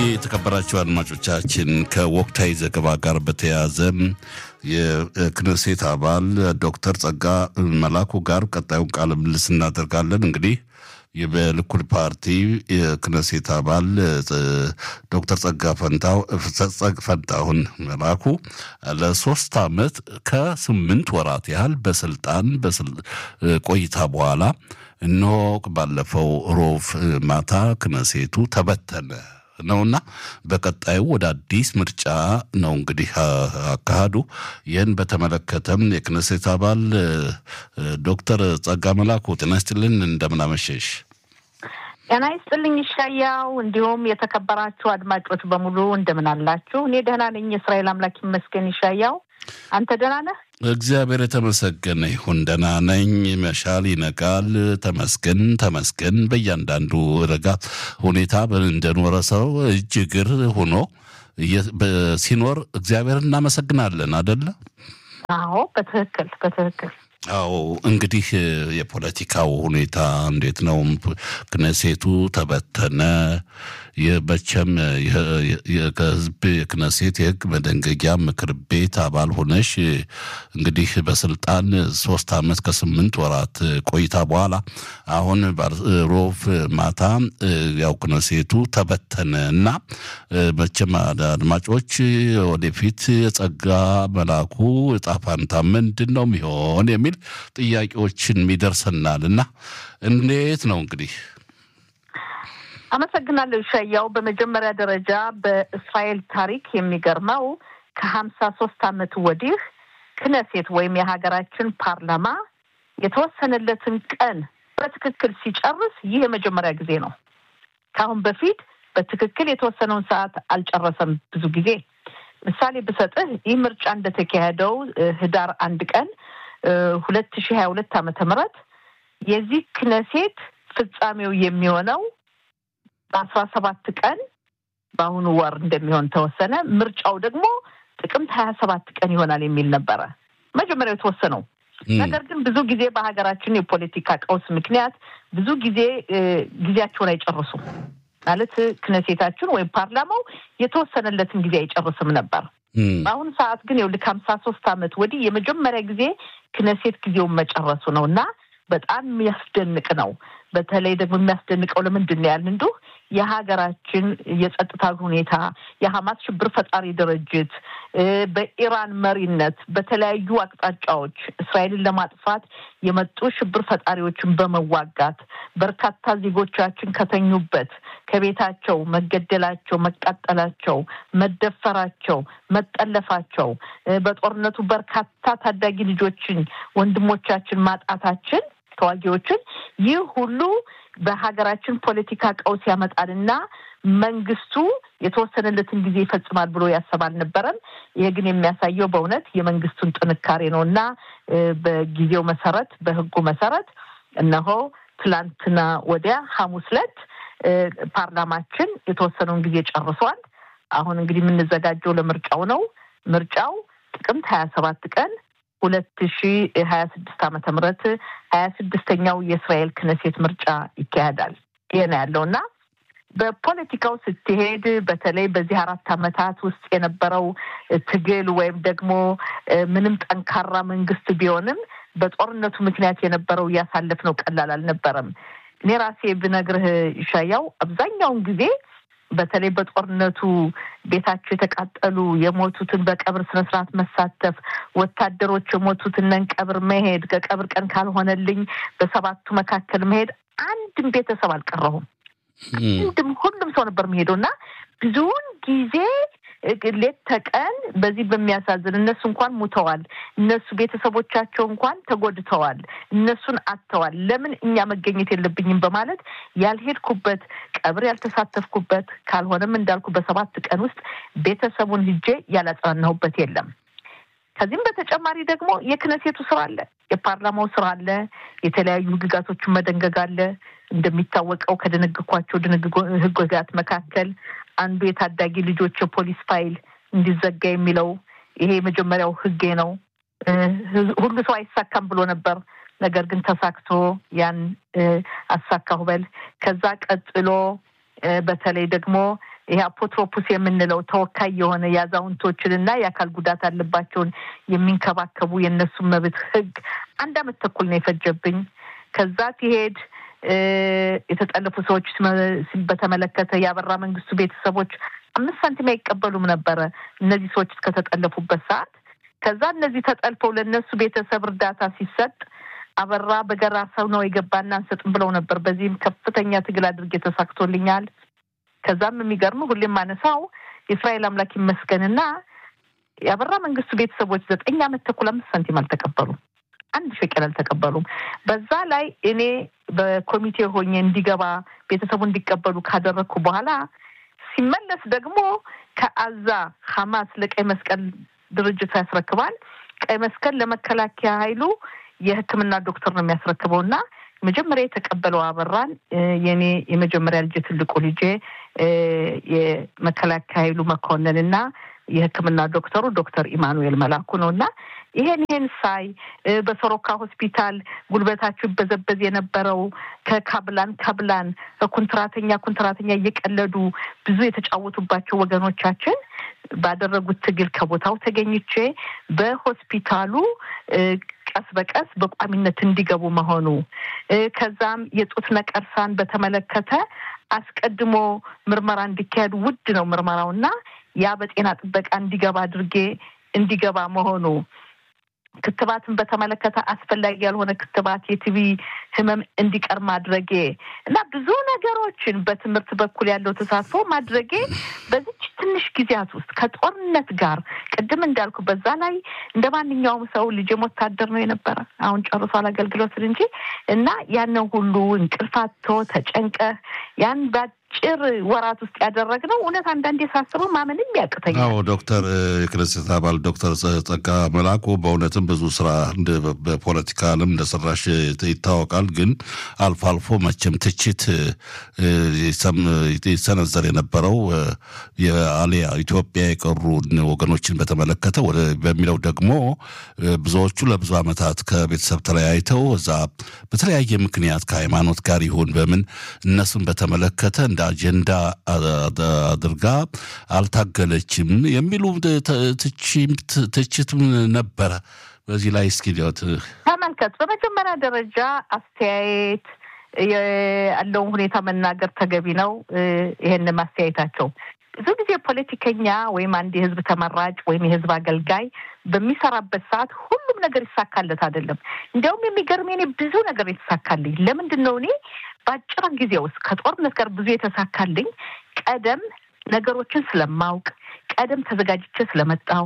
የተከበራችሁ አድማጮቻችን ከወቅታዊ ዘገባ ጋር በተያያዘ የክነሴት አባል ዶክተር ጸጋ መላኩ ጋር ቀጣዩን ቃለ ምልልስ እናደርጋለን። እንግዲህ በልኩል ፓርቲ የክነሴት አባል ዶክተር ጸጋ ፈንታሁን መላኩ ለሶስት ዓመት ከስምንት ወራት ያህል በስልጣን ቆይታ በኋላ እነሆ ባለፈው ሮብ ማታ ክነሴቱ ተበተነ ነውና በቀጣዩ ወደ አዲስ ምርጫ ነው እንግዲህ አካሄዱ። ይህን በተመለከተም የክነሴት አባል ዶክተር ጸጋ መላኩ ጤና ይስጥልን፣ እንደምን አመሸሽ? ጤና ይስጥልኝ ይሻያው፣ እንዲሁም የተከበራችሁ አድማጮች በሙሉ እንደምን አላችሁ? እኔ ደህና ነኝ፣ የእስራኤል አምላክ ይመስገን። ይሻያው፣ አንተ ደህና ነህ? እግዚአብሔር የተመሰገነ ይሁን። ደህና ነኝ። መሻል ይነጋል። ተመስገን ተመስገን። በእያንዳንዱ ረጋ ሁኔታ እንደኖረ ሰው እጅ እግር ሆኖ ሲኖር እግዚአብሔር እናመሰግናለን። አደለ? አዎ፣ በትክክል በትክክል። አዎ እንግዲህ የፖለቲካው ሁኔታ እንዴት ነው? ክነሴቱ ተበተነ። የመቼም ከህዝብ የክነሴት የህግ መደንገጊያ ምክር ቤት አባል ሆነሽ እንግዲህ በስልጣን ሶስት ዓመት ከስምንት ወራት ቆይታ በኋላ አሁን ሮብ ማታ ያው ክነሴቱ ተበተነ እና መቼም አድማጮች ወደፊት የጸጋ መላኩ ዕጣ ፈንታ ምንድን ነው የሚሆን የሚል ጥያቄዎችን ይደርሰናል እና እንዴት ነው እንግዲህ አመሰግናለሁ ሻያው። በመጀመሪያ ደረጃ በእስራኤል ታሪክ የሚገርመው ከሀምሳ ሶስት ዓመት ወዲህ ክነሴት ወይም የሀገራችን ፓርላማ የተወሰነለትን ቀን በትክክል ሲጨርስ ይህ የመጀመሪያ ጊዜ ነው። ከአሁን በፊት በትክክል የተወሰነውን ሰዓት አልጨረሰም። ብዙ ጊዜ ምሳሌ ብሰጥህ ይህ ምርጫ እንደተካሄደው ህዳር አንድ ቀን ሁለት ሺህ ሀያ ሁለት ዓመተ ምህረት የዚህ ክነሴት ፍጻሜው የሚሆነው በአስራ ሰባት ቀን በአሁኑ ወር እንደሚሆን ተወሰነ። ምርጫው ደግሞ ጥቅምት ሀያ ሰባት ቀን ይሆናል የሚል ነበረ መጀመሪያው የተወሰነው። ነገር ግን ብዙ ጊዜ በሀገራችን የፖለቲካ ቀውስ ምክንያት ብዙ ጊዜ ጊዜያቸውን አይጨርሱም። ማለት ክነሴታችን ወይም ፓርላማው የተወሰነለትን ጊዜ አይጨርስም ነበር። በአሁኑ ሰዓት ግን ይኸውልህ ከሀምሳ ሶስት ዓመት ወዲህ የመጀመሪያ ጊዜ ክነሴት ጊዜውን መጨረሱ ነው እና በጣም የሚያስደንቅ ነው። በተለይ ደግሞ የሚያስደንቀው ለምንድን ነው ያልን እንዲሁ የሀገራችን የጸጥታ ሁኔታ የሀማስ ሽብር ፈጣሪ ድርጅት በኢራን መሪነት በተለያዩ አቅጣጫዎች እስራኤልን ለማጥፋት የመጡ ሽብር ፈጣሪዎችን በመዋጋት በርካታ ዜጎቻችን ከተኙበት ከቤታቸው መገደላቸው፣ መቃጠላቸው፣ መደፈራቸው፣ መጠለፋቸው በጦርነቱ በርካታ ታዳጊ ልጆችን ወንድሞቻችን ማጣታችን ተዋጊዎችን ይህ ሁሉ በሀገራችን ፖለቲካ ቀውስ ያመጣልና መንግስቱ የተወሰነለትን ጊዜ ይፈጽማል ብሎ ያሰብ አልነበረም። ይሄ ግን የሚያሳየው በእውነት የመንግስቱን ጥንካሬ ነው እና በጊዜው መሰረት በህጉ መሰረት እነሆ ትላንትና ወዲያ ሐሙስ ዕለት ፓርላማችን የተወሰነውን ጊዜ ጨርሷል። አሁን እንግዲህ የምንዘጋጀው ለምርጫው ነው። ምርጫው ጥቅምት ሀያ ሰባት ቀን ሁለት ሺ ሀያ ስድስት ዓመተ ምህረት ሀያ ስድስተኛው የእስራኤል ክነሴት ምርጫ ይካሄዳል። ይሄ ነው ያለው እና በፖለቲካው ስትሄድ በተለይ በዚህ አራት ዓመታት ውስጥ የነበረው ትግል ወይም ደግሞ ምንም ጠንካራ መንግስት ቢሆንም በጦርነቱ ምክንያት የነበረው እያሳለፍነው ቀላል አልነበረም። እኔ ራሴ ብነግርህ ይሻያው አብዛኛውን ጊዜ በተለይ በጦርነቱ ቤታቸው የተቃጠሉ የሞቱትን በቀብር ስነስርዓት መሳተፍ፣ ወታደሮች የሞቱትን ቀብር መሄድ፣ ከቀብር ቀን ካልሆነልኝ በሰባቱ መካከል መሄድ አንድም ቤተሰብ አልቀረሁም። አንድም ሁሉም ሰው ነበር የሚሄደው እና ብዙውን ጊዜ ሌት ተቀን በዚህ በሚያሳዝን እነሱ እንኳን ሙተዋል፣ እነሱ ቤተሰቦቻቸው እንኳን ተጎድተዋል፣ እነሱን አጥተዋል። ለምን እኛ መገኘት የለብኝም በማለት ያልሄድኩበት ቀብር ያልተሳተፍኩበት ካልሆነም እንዳልኩ በሰባት ቀን ውስጥ ቤተሰቡን ሂጄ ያላጽናናሁበት የለም። ከዚህም በተጨማሪ ደግሞ የክነሴቱ ስራ አለ፣ የፓርላማው ስራ አለ፣ የተለያዩ ህግጋቶችን መደንገግ አለ። እንደሚታወቀው ከደነግኳቸው ህግጋት መካከል አንዱ የታዳጊ ልጆች የፖሊስ ፋይል እንዲዘጋ የሚለው ይሄ የመጀመሪያው ህጌ ነው። ሁሉ ሰው አይሳካም ብሎ ነበር። ነገር ግን ተሳክቶ ያን አሳካሁ በል። ከዛ ቀጥሎ በተለይ ደግሞ ይሄ አፖትሮፑስ የምንለው ተወካይ የሆነ የአዛውንቶችን እና የአካል ጉዳት አለባቸውን የሚንከባከቡ የእነሱን መብት ህግ አንድ አመት ተኩል ነው የፈጀብኝ። ከዛ ሲሄድ የተጠለፉ ሰዎች በተመለከተ የአበራ መንግስቱ ቤተሰቦች አምስት ሳንቲም አይቀበሉም ነበረ እነዚህ ሰዎች እስከተጠለፉበት ሰዓት። ከዛ እነዚህ ተጠልፈው ለእነሱ ቤተሰብ እርዳታ ሲሰጥ አበራ በገራ ሰው ነው የገባና አንሰጥም ብለው ነበር። በዚህም ከፍተኛ ትግል አድርጌ ተሳክቶልኛል። ከዛም የሚገርም ሁሌም ማነሳው የእስራኤል አምላክ ይመስገንና የአበራ መንግስቱ ቤተሰቦች ዘጠኝ አመት ተኩል አምስት ሳንቲም አልተቀበሉም። አንድ ሸቀል አልተቀበሉም። በዛ ላይ እኔ በኮሚቴ ሆኜ እንዲገባ ቤተሰቡ እንዲቀበሉ ካደረግኩ በኋላ ሲመለስ ደግሞ ከአዛ ሐማስ ለቀይ መስቀል ድርጅት ያስረክባል። ቀይ መስቀል ለመከላከያ ኃይሉ የሕክምና ዶክተር ነው የሚያስረክበው እና መጀመሪያ የተቀበለው አበራን የኔ የመጀመሪያ ልጅ ትልቁ ልጄ የመከላከያ ኃይሉ መኮንን እና የሕክምና ዶክተሩ ዶክተር ኢማኑኤል መላኩ ነው እና ይሄን ይሄን ሳይ በሶሮካ ሆስፒታል ጉልበታቸው ይበዘበዝ የነበረው ከካብላን ካብላን ኩንትራተኛ ኩንትራተኛ እየቀለዱ ብዙ የተጫወቱባቸው ወገኖቻችን ባደረጉት ትግል ከቦታው ተገኝቼ በሆስፒታሉ ቀስ በቀስ በቋሚነት እንዲገቡ መሆኑ ከዛም የጡት ነቀርሳን በተመለከተ አስቀድሞ ምርመራ እንዲካሄዱ ውድ ነው ምርመራውና ያ በጤና ጥበቃ እንዲገባ አድርጌ እንዲገባ መሆኑ ክትባትን በተመለከተ አስፈላጊ ያልሆነ ክትባት የቲቪ ህመም እንዲቀር ማድረጌ እና ብዙ ነገሮችን በትምህርት በኩል ያለው ተሳትፎ ማድረጌ በዚች ትንሽ ጊዜያት ውስጥ ከጦርነት ጋር ቅድም እንዳልኩ በዛ ላይ እንደ ማንኛውም ሰው ልጄም ወታደር ነው የነበረ አሁን ጨርሷል አገልግሎትን እንጂ እና ያንን ሁሉ እንቅልፋቶ ተጨንቀህ ያን ጭር ወራት ውስጥ ያደረግነው እውነት አንዳንዴ ሳስበው ማመንም ያቅተኛል። አዎ ዶክተር የክነሴት አባል ዶክተር ጸጋ መላኩ በእውነትም ብዙ ስራ በፖለቲካ ዓለም እንደሰራሽ ይታወቃል። ግን አልፎ አልፎ መቼም ትችት ይሰነዘር የነበረው የአሊያ ኢትዮጵያ የቀሩ ወገኖችን በተመለከተ በሚለው ደግሞ ብዙዎቹ ለብዙ ዓመታት ከቤተሰብ ተለያይተው እዛ በተለያየ ምክንያት ከሃይማኖት ጋር ይሁን በምን እነሱን በተመለከተ እንደ አጀንዳ አድርጋ አልታገለችም የሚሉ ትችትም ነበረ። በዚህ ላይ እስኪ ተመልከት። በመጀመሪያ ደረጃ አስተያየት ያለውን ሁኔታ መናገር ተገቢ ነው። ይሄን ማስተያየታቸው ብዙ ጊዜ ፖለቲከኛ ወይም አንድ የህዝብ ተመራጭ ወይም የህዝብ አገልጋይ በሚሰራበት ሰዓት ሁሉም ነገር ይሳካለት አይደለም። እንዲያውም የሚገርም እኔ ብዙ ነገር የተሳካልኝ ለምንድን ነው እኔ በአጭር ጊዜ ውስጥ ከጦርነት ጋር ብዙ የተሳካልኝ ቀደም ነገሮችን ስለማውቅ ቀደም ተዘጋጅቼ ስለመጣሁ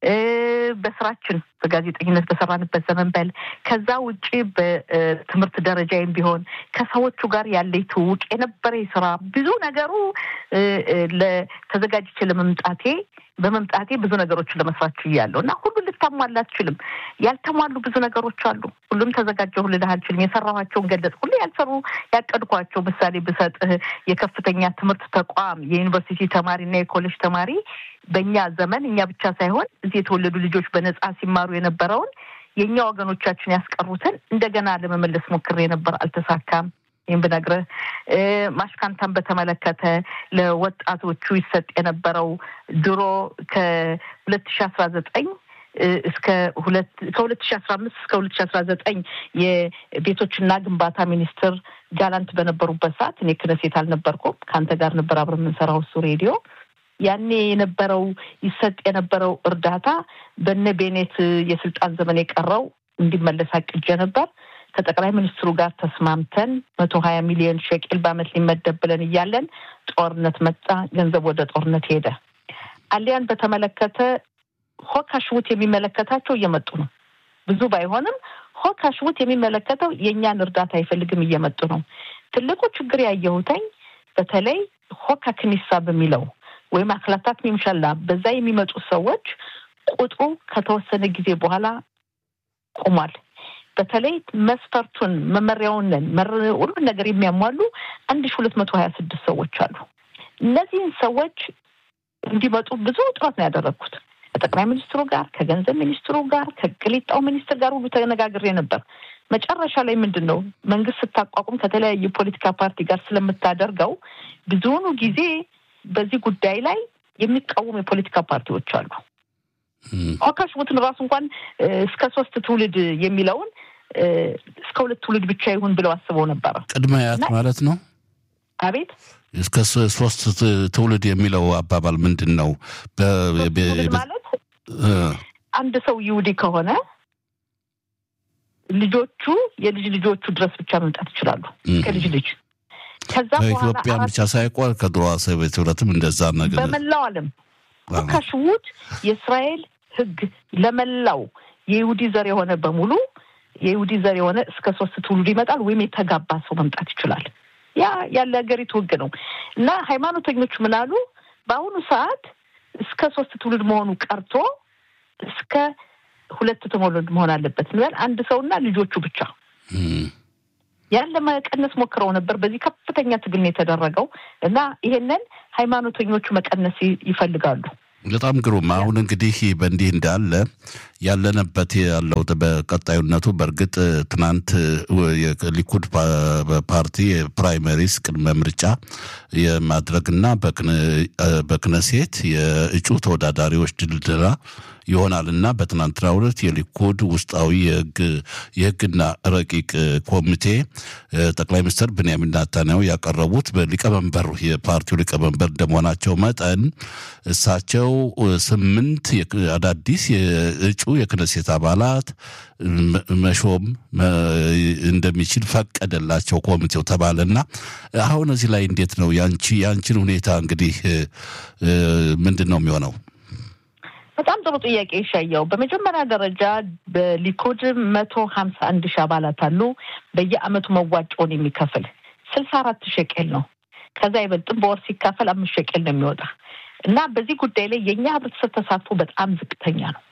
በስራችን በጋዜጠኝነት በሰራንበት ዘመን በል ከዛ ውጭ በትምህርት ደረጃዬም ቢሆን ከሰዎቹ ጋር ያለኝ ትውውቅ የነበረ ስራ ብዙ ነገሩ ተዘጋጅቼ ለመምጣቴ በመምጣቴ ብዙ ነገሮችን ለመስራት ችያለሁ እና ሁሉን ልታሟላ አትችልም። ያልተሟሉ ብዙ ነገሮች አሉ። ሁሉም ተዘጋጀሁ ልልህ አልችልም። የሰራኋቸውን ገለጽ ሁሉ ያልሰሩ ያቀድኳቸው ምሳሌ ብሰጥህ የከፍተኛ ትምህርት ተቋም የዩኒቨርሲቲ ተማሪ እና የኮሌጅ ተማሪ በእኛ ዘመን እኛ ብቻ ሳይሆን እዚህ የተወለዱ ልጆች በነጻ ሲማሩ የነበረውን የእኛ ወገኖቻችን ያስቀሩትን እንደገና ለመመለስ ሞክሬ ነበር፣ አልተሳካም። ይህም ብነግርህ ማሽካንታን በተመለከተ ለወጣቶቹ ይሰጥ የነበረው ድሮ ከሁለት ሺ አስራ ዘጠኝ እስከ ሁለት ከሁለት ሺ አስራ አምስት እስከ ሁለት ሺ አስራ ዘጠኝ የቤቶችና ግንባታ ሚኒስትር ጋላንት በነበሩበት ሰዓት እኔ ክነሴት አልነበርኩም። ከአንተ ጋር ነበር አብረን የምንሰራው እሱ ሬዲዮ ያኔ የነበረው ይሰጥ የነበረው እርዳታ በነ ቤኔት የስልጣን ዘመን የቀረው እንዲመለስ አቅጀ ነበር። ከጠቅላይ ሚኒስትሩ ጋር ተስማምተን መቶ ሀያ ሚሊዮን ሸቅል በአመት ሊመደብ ብለን እያለን ጦርነት መጣ። ገንዘብ ወደ ጦርነት ሄደ። አሊያን በተመለከተ ሆካሽውት የሚመለከታቸው እየመጡ ነው። ብዙ ባይሆንም ሆካሽውት የሚመለከተው የእኛን እርዳታ አይፈልግም፣ እየመጡ ነው። ትልቁ ችግር ያየሁተኝ በተለይ ሆካ ክኒሳ በሚለው ወይም አክላታት ሚምሸላ በዛ የሚመጡ ሰዎች ቁጥሩ ከተወሰነ ጊዜ በኋላ ቆሟል። በተለይ መስፈርቱን መመሪያውንን ሁሉን ነገር የሚያሟሉ አንድ ሺ ሁለት መቶ ሀያ ስድስት ሰዎች አሉ። እነዚህን ሰዎች እንዲመጡ ብዙ ጥረት ነው ያደረግኩት ከጠቅላይ ሚኒስትሩ ጋር፣ ከገንዘብ ሚኒስትሩ ጋር፣ ከቅሊጣው ሚኒስትር ጋር ሁሉ ተነጋግሬ ነበር። መጨረሻ ላይ ምንድን ነው መንግስት ስታቋቁም ከተለያዩ ፖለቲካ ፓርቲ ጋር ስለምታደርገው ብዙውኑ ጊዜ በዚህ ጉዳይ ላይ የሚቃወሙ የፖለቲካ ፓርቲዎች አሉ። አካሽቡትን ራሱ እንኳን እስከ ሶስት ትውልድ የሚለውን እስከ ሁለት ትውልድ ብቻ ይሁን ብለው አስበው ነበረ። ቅድመ አያት ማለት ነው። አቤት እስከ ሶስት ትውልድ የሚለው አባባል ምንድን ነው? ማለት አንድ ሰው ይሁዲ ከሆነ ልጆቹ የልጅ ልጆቹ ድረስ ብቻ መምጣት ይችላሉ። ከልጅ ልጅ ከዛ ከኢትዮጵያ ብቻ ሳይቆር ከድሮ ሶቪየት ህብረትም እንደዛ ነገር በመላው ዓለም ካሽውት የእስራኤል ህግ ለመላው የይሁዲ ዘር የሆነ በሙሉ የይሁዲ ዘር የሆነ እስከ ሶስት ትውልድ ይመጣል ወይም የተጋባ ሰው መምጣት ይችላል። ያ ያለ ሀገሪቱ ህግ ነው እና ሃይማኖተኞቹ ምን አሉ? በአሁኑ ሰዓት እስከ ሶስት ትውልድ መሆኑ ቀርቶ እስከ ሁለት ትውልድ መሆን አለበት እንበል አንድ ሰውና ልጆቹ ብቻ ያን ለመቀነስ ሞክረው ነበር። በዚህ ከፍተኛ ትግል ነው የተደረገው እና ይሄንን ሃይማኖተኞቹ መቀነስ ይፈልጋሉ። በጣም ግሩም። አሁን እንግዲህ በእንዲህ እንዳለ ያለንበት ያለው በቀጣዩነቱ በእርግጥ ትናንት የሊኩድ ፓርቲ የፕራይመሪስ ቅድመ ምርጫ የማድረግና በክነሴት የእጩ ተወዳዳሪዎች ድልድላ ይሆናል እና በትናንትናው ዕለት የሊኩድ ውስጣዊ የህግና ረቂቅ ኮሚቴ ጠቅላይ ሚኒስትር ብንያሚን ናታንያሁ ያቀረቡት በሊቀመንበር የፓርቲው ሊቀመንበር እንደመሆናቸው መጠን እሳቸው ስምንት አዳዲስ የእጩ የክነሴት አባላት መሾም እንደሚችል ፈቀደላቸው ኮሚቴው ተባለና አሁን እዚህ ላይ እንዴት ነው ያንቺ ያንቺን ሁኔታ እንግዲህ ምንድን ነው የሚሆነው? በጣም ጥሩ ጥያቄ ይሻየው። በመጀመሪያ ደረጃ በሊኩድ መቶ ሀምሳ አንድ ሺህ አባላት አሉ። በየአመቱ መዋጮውን የሚከፍል ስልሳ አራት ሸቄል ነው። ከዛ አይበልጥም። በወር ሲካፈል አምስት ሸቄል ነው የሚወጣ እና በዚህ ጉዳይ ላይ የእኛ ህብረተሰብ ተሳትፎ በጣም ዝቅተኛ ነው።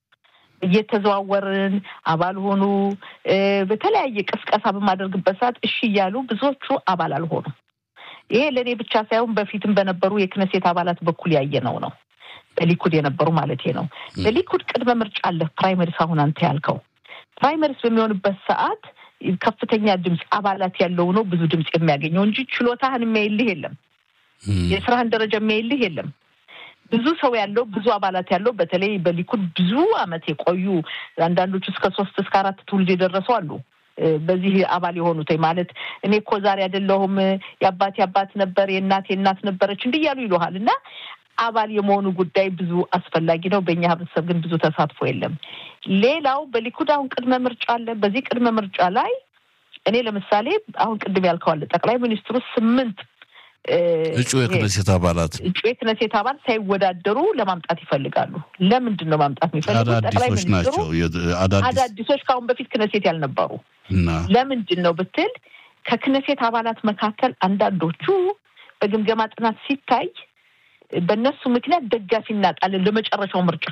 እየተዘዋወርን አባል ሆኑ በተለያየ ቅስቀሳ በማደርግበት ሰዓት እሺ እያሉ ብዙዎቹ አባል አልሆኑም። ይሄ ለእኔ ብቻ ሳይሆን በፊትም በነበሩ የክነሴት አባላት በኩል ያየነው ነው። በሊኩድ የነበሩ ማለት ነው። በሊኩድ ቅድመ ምርጫ አለ። ፕራይመሪስ አሁን አንተ ያልከው ፕራይመሪስ በሚሆንበት ሰዓት ከፍተኛ ድምፅ አባላት ያለው ነው ብዙ ድምፅ የሚያገኘው እንጂ ችሎታህን የሚያይልህ የለም። የስራህን ደረጃ የሚያይልህ የለም። ብዙ ሰው ያለው ብዙ አባላት ያለው በተለይ በሊኩድ ብዙ አመት የቆዩ አንዳንዶቹ እስከ ሶስት እስከ አራት ትውልድ የደረሱ አሉ። በዚህ አባል የሆኑት ማለት እኔ እኮ ዛሬ አይደለሁም የአባቴ አባት ነበር የእናቴ እናት ነበረች እንዲህ እያሉ ይሉሃል እና አባል የመሆኑ ጉዳይ ብዙ አስፈላጊ ነው። በእኛ ህብረተሰብ ግን ብዙ ተሳትፎ የለም። ሌላው በሊኩድ አሁን ቅድመ ምርጫ አለ። በዚህ ቅድመ ምርጫ ላይ እኔ ለምሳሌ አሁን ቅድም ያልከዋለ ጠቅላይ ሚኒስትሩ ስምንት እጩ የክነሴት አባላት እጩ የክነሴት አባላት ሳይወዳደሩ ለማምጣት ይፈልጋሉ። ለምንድን ነው ማምጣት የሚፈልጉት? ጠቅላይ ሚኒስትሩ አዳዲሶች ከአሁን በፊት ክነሴት ያልነበሩ ለምንድን ነው ብትል ከክነሴት አባላት መካከል አንዳንዶቹ በግምገማ ጥናት ሲታይ በእነሱ ምክንያት ደጋፊ እናጣለን ለመጨረሻው ምርጫ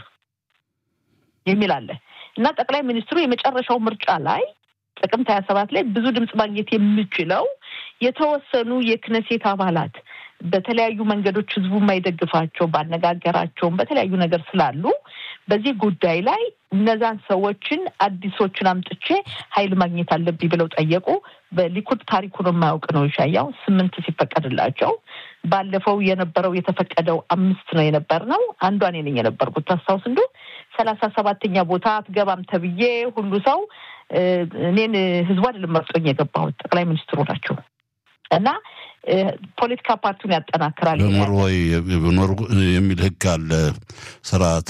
የሚል አለ እና ጠቅላይ ሚኒስትሩ የመጨረሻው ምርጫ ላይ ጥቅምት ሀያ ሰባት ላይ ብዙ ድምፅ ማግኘት የሚችለው የተወሰኑ የክነሴት አባላት በተለያዩ መንገዶች ህዝቡ የማይደግፋቸው ባነጋገራቸውም በተለያዩ ነገር ስላሉ በዚህ ጉዳይ ላይ እነዛን ሰዎችን አዲሶችን አምጥቼ ኃይል ማግኘት አለብኝ ብለው ጠየቁ። በሊኩድ ታሪኩን የማያውቅ ነው ይሻያው ስምንት ሲፈቀድላቸው ባለፈው የነበረው የተፈቀደው አምስት ነው የነበር ነው። አንዷ እኔ ነኝ የነበርኩት ታስታውስ እንዱ ሰላሳ ሰባተኛ ቦታ አትገባም ተብዬ ሁሉ ሰው እኔን ህዝቡ አይደለም መርጦኝ የገባሁት ጠቅላይ ሚኒስትሩ ናቸው እና ፖለቲካ ፓርቲውን ያጠናክራል በኖርዌይ የሚል ህግ አለ። ስርዓት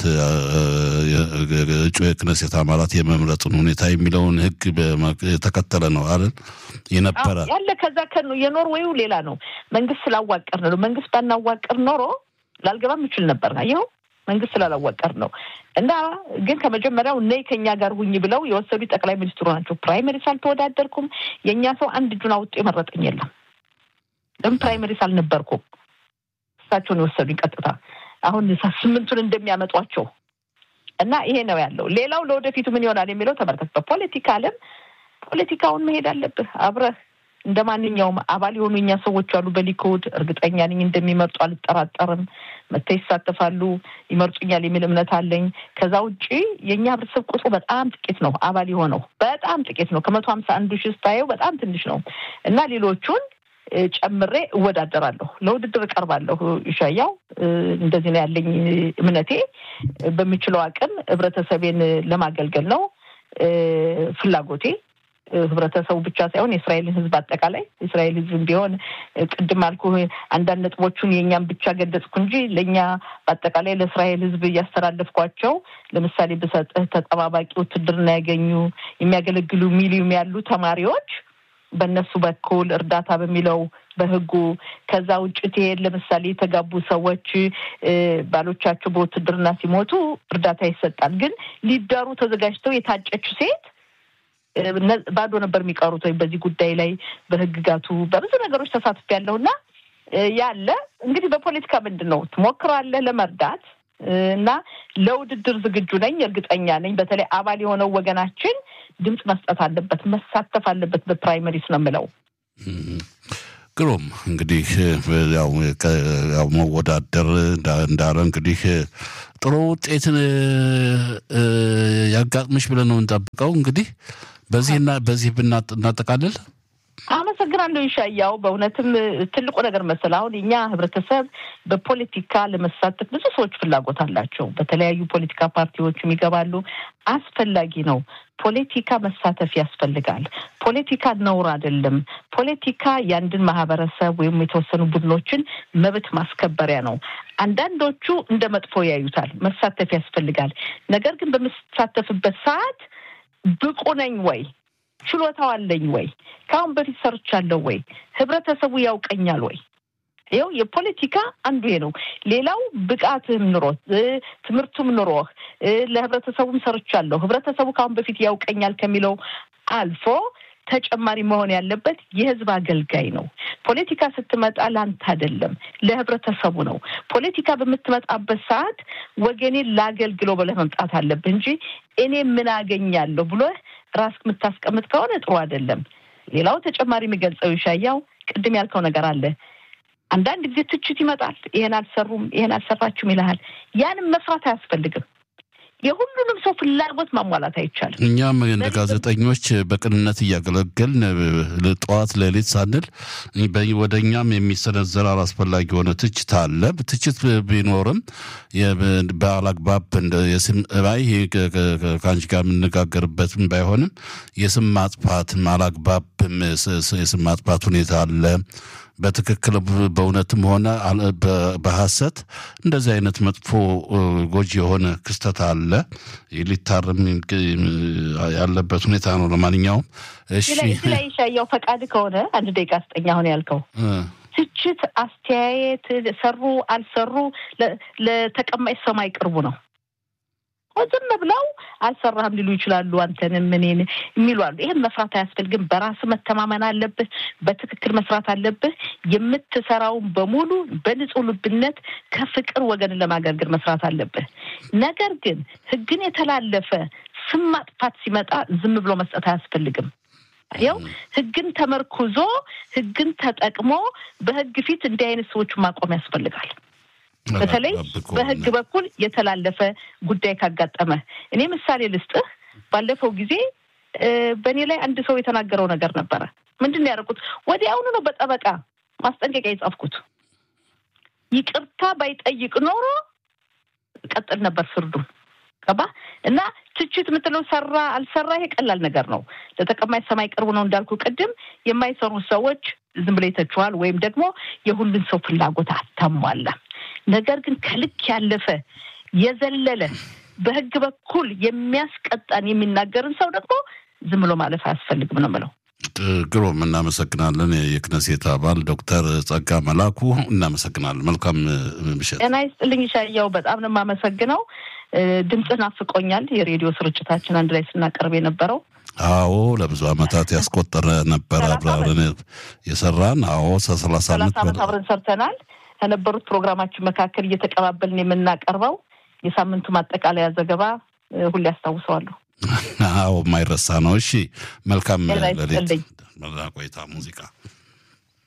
እጩ የክነሴት አባላት የመምረጥን ሁኔታ የሚለውን ህግ የተከተለ ነው አይደል የነበረ ያለ ከዛ የኖርዌዩ ሌላ ነው። መንግስት ስላዋቀር ነው። መንግስት ባናዋቀር ኖሮ ላልገባም ይችል ነበር። ይኸው መንግስት ስላላዋቀር ነው እና ግን ከመጀመሪያው እነይ ከኛ ጋር ሁኝ ብለው የወሰዱ ጠቅላይ ሚኒስትሩ ናቸው። ፕራይመሪስ አልተወዳደርኩም። የእኛ ሰው አንድ እጁን አውጥቶ የመረጠኝ የለም። ለምን ፕራይመሪስ አልነበርኩም። እሳቸውን የወሰዱኝ ቀጥታ አሁን ስምንቱን እንደሚያመጧቸው እና ይሄ ነው ያለው። ሌላው ለወደፊቱ ምን ይሆናል የሚለው ተመልከት። በፖለቲካ ዓለም ፖለቲካውን መሄድ አለብህ አብረህ እንደ ማንኛውም አባል የሆኑ እኛ ሰዎች አሉ በሊኩድ እርግጠኛ ነኝ እንደሚመርጡ አልጠራጠርም። መጥተው ይሳተፋሉ፣ ይመርጡኛል የሚል እምነት አለኝ። ከዛ ውጭ የእኛ ህብረተሰብ ቁጥሩ በጣም ጥቂት ነው። አባል የሆነው በጣም ጥቂት ነው። ከመቶ ሀምሳ አንዱ ሺህ ስታየው በጣም ትንሽ ነው እና ሌሎቹን ጨምሬ እወዳደራለሁ፣ ለውድድር እቀርባለሁ። ይሻያው እንደዚህ ነው ያለኝ እምነቴ። በሚችለው አቅም ህብረተሰቤን ለማገልገል ነው ፍላጎቴ። ህብረተሰቡ ብቻ ሳይሆን የእስራኤልን ህዝብ አጠቃላይ የእስራኤል ህዝብ ቢሆን ቅድም አልኩ አንዳንድ ነጥቦቹን የእኛም ብቻ ገለጽኩ እንጂ ለእኛ በአጠቃላይ ለእስራኤል ህዝብ እያስተላለፍኳቸው ለምሳሌ ብሰጥህ ተጠባባቂ ውትድርና ያገኙ የሚያገለግሉ ሚሊዮን ያሉ ተማሪዎች በእነሱ በኩል እርዳታ በሚለው በህጉ ከዛ ውጭ ትሄድ ለምሳሌ የተጋቡ ሰዎች ባሎቻቸው በውትድርና ሲሞቱ እርዳታ ይሰጣል። ግን ሊዳሩ ተዘጋጅተው የታጨች ሴት ባዶ ነበር የሚቀሩት። ወይም በዚህ ጉዳይ ላይ በህግጋቱ በብዙ ነገሮች ተሳትፍ ያለውና ያለ እንግዲህ በፖለቲካ ምንድን ነው ትሞክራለህ ለመርዳት እና ለውድድር ዝግጁ ነኝ፣ እርግጠኛ ነኝ። በተለይ አባል የሆነው ወገናችን ድምፅ መስጠት አለበት፣ መሳተፍ አለበት። በፕራይመሪስ ነው የምለው። ግሩም እንግዲህ ያው መወዳደር እንዳለ እንግዲህ ጥሩ ውጤትን ያጋጥምሽ ብለን ነው እንጠብቀው። እንግዲህ በዚህና በዚህ ብናጠቃልል አመሰግናለሁ ይሻያው። በእውነትም ትልቁ ነገር መሰል አሁን እኛ ህብረተሰብ በፖለቲካ ለመሳተፍ ብዙ ሰዎች ፍላጎት አላቸው። በተለያዩ ፖለቲካ ፓርቲዎችም ይገባሉ። አስፈላጊ ነው። ፖለቲካ መሳተፍ ያስፈልጋል። ፖለቲካ ነውር አይደለም። ፖለቲካ የአንድን ማህበረሰብ ወይም የተወሰኑ ቡድኖችን መብት ማስከበሪያ ነው። አንዳንዶቹ እንደ መጥፎ ያዩታል። መሳተፍ ያስፈልጋል። ነገር ግን በምሳተፍበት ሰዓት ብቁ ነኝ ወይ ችሎታው አለኝ ወይ? ከአሁን በፊት ሰርቻለሁ ወይ? ህብረተሰቡ ያውቀኛል ወይ? ይኸው የፖለቲካ አንዱ ይሄ ነው። ሌላው ብቃትህም ኑሮህ ትምህርቱም ኑሮህ ለህብረተሰቡም ሰርቻለሁ ህብረተሰቡ ከአሁን በፊት ያውቀኛል ከሚለው አልፎ ተጨማሪ መሆን ያለበት የህዝብ አገልጋይ ነው። ፖለቲካ ስትመጣ ለአንተ አይደለም፣ ለህብረተሰቡ ነው። ፖለቲካ በምትመጣበት ሰዓት ወገኔን ላገልግለው ብለህ መምጣት አለብህ እንጂ እኔ ምን አገኛለሁ ብሎህ ራስ የምታስቀምጥ ከሆነ ጥሩ አይደለም። ሌላው ተጨማሪ የሚገልጸው ይሻያው ቅድም ያልከው ነገር አለ። አንዳንድ ጊዜ ትችት ይመጣል። ይሄን አልሰሩም፣ ይሄን አልሰራችሁም ይልሃል። ያንም መስራት አያስፈልግም። የሁሉንም ሰው ፍላጎት ማሟላት አይቻልም። እኛም እንደ ጋዜጠኞች በቅንነት እያገለገልን ጠዋት ሌሊት ሳንል ወደ እኛም የሚሰነዘር አላስፈላጊ የሆነ ትችት አለ። ትችት ቢኖርም በአላግባብ የስም ባይ ከአንቺ ጋር የምነጋገርበትም ባይሆንም የስም ማጥፋትም አላግባብም የስም ማጥፋት ሁኔታ አለ። በትክክል በእውነትም ሆነ በሐሰት እንደዚህ አይነት መጥፎ ጎጂ የሆነ ክስተት አለ። ሊታረም ያለበት ሁኔታ ነው። ለማንኛውም እሺ፣ ላይ ሻያው ፈቃድ ከሆነ አንድ ደቂቃ ስጠኝ። አሁን ያልከው ትችት፣ አስተያየት ሰሩ አልሰሩ ለተቀማጭ ሰማይ ቅርቡ ነው። ዝም ብለው አልሰራህም ሊሉ ይችላሉ። አንተንም እኔን የሚሉ አሉ። ይህን መስራት አያስፈልግም። በራስ መተማመን አለብህ። በትክክል መስራት አለብህ። የምትሰራውን በሙሉ በንጹህ ልብነት ከፍቅር ወገንን ለማገልገል መስራት አለብህ። ነገር ግን ሕግን የተላለፈ ስም ማጥፋት ሲመጣ ዝም ብሎ መስጠት አያስፈልግም። ያው ሕግን ተመርኩዞ ሕግን ተጠቅሞ በሕግ ፊት እንዲህ አይነት ሰዎች ማቆም ያስፈልጋል። በተለይ በህግ በኩል የተላለፈ ጉዳይ ካጋጠመ እኔ ምሳሌ ልስጥህ። ባለፈው ጊዜ በእኔ ላይ አንድ ሰው የተናገረው ነገር ነበረ። ምንድን ነው ያደረኩት? ወዲያውኑ ነው በጠበቃ ማስጠንቀቂያ የጻፍኩት። ይቅርታ ባይጠይቅ ኖሮ ቀጥል ነበር ፍርዱን። ገባ እና ትችት የምትለው ሰራ አልሰራ ይሄ ቀላል ነገር ነው። ለተቀማጭ ሰማይ ቅርቡ ነው እንዳልኩ ቅድም። የማይሰሩ ሰዎች ዝም ብለው ይተችዋል፣ ወይም ደግሞ የሁሉን ሰው ፍላጎት አታሟላም። ነገር ግን ከልክ ያለፈ የዘለለ በህግ በኩል የሚያስቀጣን የሚናገርን ሰው ደግሞ ዝም ብሎ ማለፍ አያስፈልግም ነው የምለው። ግሩም እናመሰግናለን። የክነሴት አባል ዶክተር ጸጋ መላኩ እናመሰግናለን። መልካም ምሽት። ጤና ይስጥልኝ ሻያው፣ በጣም ነው የማመሰግነው። ድምፅህ ናፍቆኛል። የሬዲዮ ስርጭታችን አንድ ላይ ስናቀርብ የነበረው አዎ፣ ለብዙ ዓመታት ያስቆጠረ ነበረ አብረን የሰራን። አዎ፣ ሰላሳ ዓመት አብረን ሰርተናል። ከነበሩት ፕሮግራማችን መካከል እየተቀባበልን የምናቀርበው የሳምንቱ ማጠቃለያ ዘገባ ሁሌ ያስታውሰዋለሁ። አዎ፣ የማይረሳ ነው። እሺ፣ መልካም ሌሊት ቆይታ ሙዚቃ